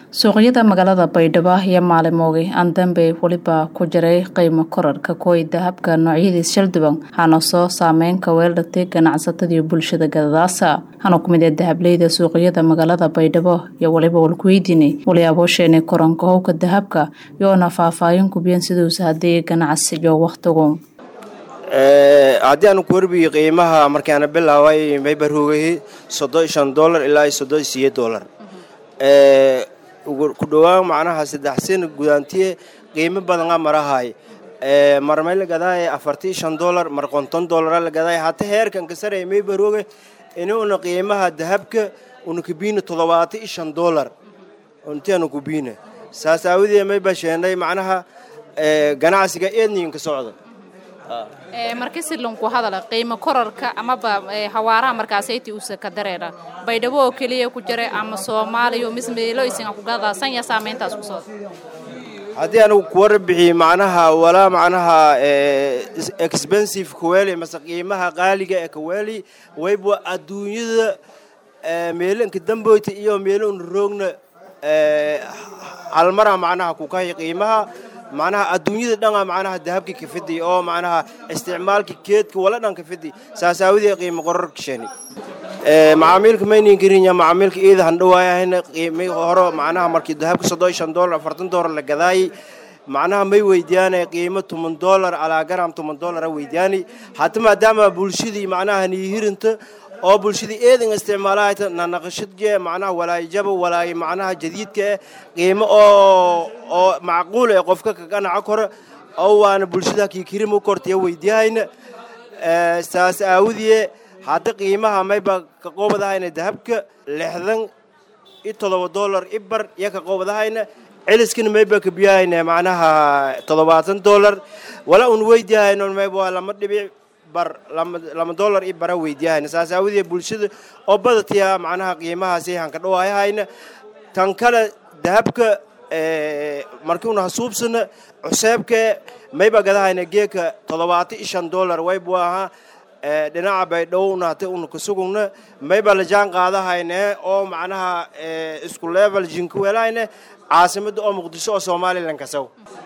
suuqyada magaalada baydhabo iyo maalimoogay aan dambe weliba ku jiray qiimo korarka kuway dahabka noocyadiis shalduban hana soo saameynka weeldhatay ganacsatadii bulshada gadadaasa hana ku mid ee dahableyda suuqyada magaalada baydhabo iyo weliba walkuweydiinay waliyaaboosheenay koranka howka dahabka yoona faahfaahin kubiyeen siduusa haddii ganacsiyo wakhtigu haddii aanu ku warbiyo qiimaha markaana bilaabay maybarhoogahi soddon iyo shan dollar ilaa iyo soddon iyo siyo dollar ku dhowaan macnaha saddex sin gudaantiye qiimo badana marahay mar may la gadaaye afartii shan dollar mar konton dollara la gadaaye hata heerkan kasaraya maybarhooge inuuna qiimaha dahabka una kubiina toddobaata iyo shan dollar intianu kubiina saas aawadee may basheenay macnaha ganacsiga eedniinka socda markii silunku hadala qiimo korarka amaba hawaaraha markaasayti usa ka dareera baydhabo oo keliya ku jira ama soomaaliya mismeeloysinga kugadaa sanya saameyntaas ku soo haddii anigu kuwara bixiye macnaha walaa macnaha expensive kaweli mase qiimaha qaaliga ee kaweli wayba adduunyada meelanka damboyta iyo meelon roogna halmara macnaha kukahay qiimaha macnaha adduunyada dhana macnaha dahabka kafidi oo macnaha isticmaalka keedka wala dhan kafidi saas aawadee qiimo qorarka sheeni macaamiilka maynin karinya macaamiilka iida handhawaayahayna qiimi horo macnaha markii dahabka soddon iyo shan dollar afartan dollar la gadaayay macnaha may weydiyaanay qiimo toban dollar calaa garam toban dollara weydiyaanay hata maadaama bulshadii macnaha niihirinta oo bulshadii eedan isticmaalahayta nanaqashadje macnaha walaayjaba walaay macnaha jadiidka eh qiimo oo oo macquul ee qofka ka ganaco kora oo waana bulshada kiikirima kortaya weydiyahayna saas aawadiye hadda qiimaha mayba ka qoobadahayna dahabka lixdan iyo toddoba dollar ibar iyo ka qoobadahayna celiskana mayba ka biyahayna macnaha toddobaatan dollar wala un weydiyahayno mayba waa lama dhibic bar lama dollar i bara weydiiyahayna saas aawadee bulshada oo badatiya macnaha qiimahaasi hanka dhawaayahayna tan kale dahabka markii una hasuubsana cuseebke mayba gadahayna geeka toddobaata iyo shan dollar waybu ahaa dhinaca baydhowna hata una kasugugna mayba la jaan qaadahayne oo macnaha isku level jinkuweelahayne caasimadda oo muqdisho oo somalilan kasaw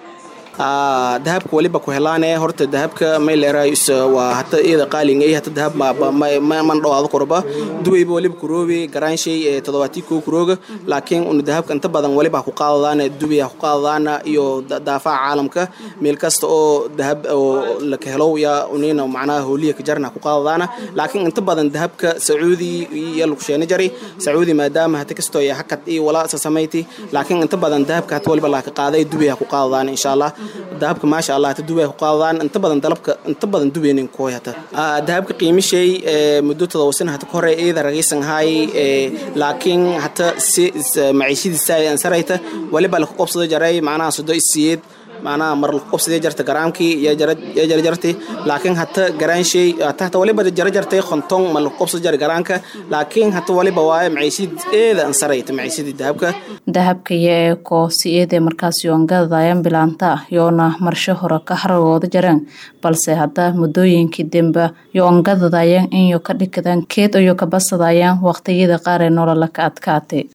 dahabka waliba ku helaane horta dahabka mayleerays waa hata iyada qaalingay hata dahab man dhawaado korba duwayba waliba kuroobi garaanshay todobaatii koo kurooga laakiin una dahabka inta badan waliba ku qaadadaana duwaya ku qaadadaana iyo daafaca caalamka meel kasta oo dahab oo laka helo ya unina macnaha hooliya ka jarna ku qaadadaana laakiin inta badan dahabka sacuudi iyo lagu sheena jari sacuudi maadaama hata kastoo ya hakad iyo wala sasamayti laakiin inta badan dahabka hata waliba laka qaaday duwaya ku qaadadaana insha allah dahabka maasha allah hata dubay ku qaadadaan inta badan dalabka inta badan dubeynin kooy hata dahabka qiimishay muddo todoba sana hata kahore iyada ragaysan hay laakiin hata si maciishadiisa ay ansarayta waliba laku qobsado jaray macnaha sodo isiyeed macnaha mar laku qobsadee jarta garaamkii yaa jara jartay laakiin hata garaanshay hata hata waliba jara jartay konton ma laku qobsado jara garaanka laakiin hata waliba waaye maciishid eeda ansarayta maciishadii dahabka dahabka iyo ee koosiyadee markaas yoongadadayan bilaanta yoona marsho hore ka haragooda jareen balse hadda muddooyinkii dembe yoongadadayan inyo ka dhikadaan keed iyo kabasadayan waqtiyada qaar ee nolola ka adkaatay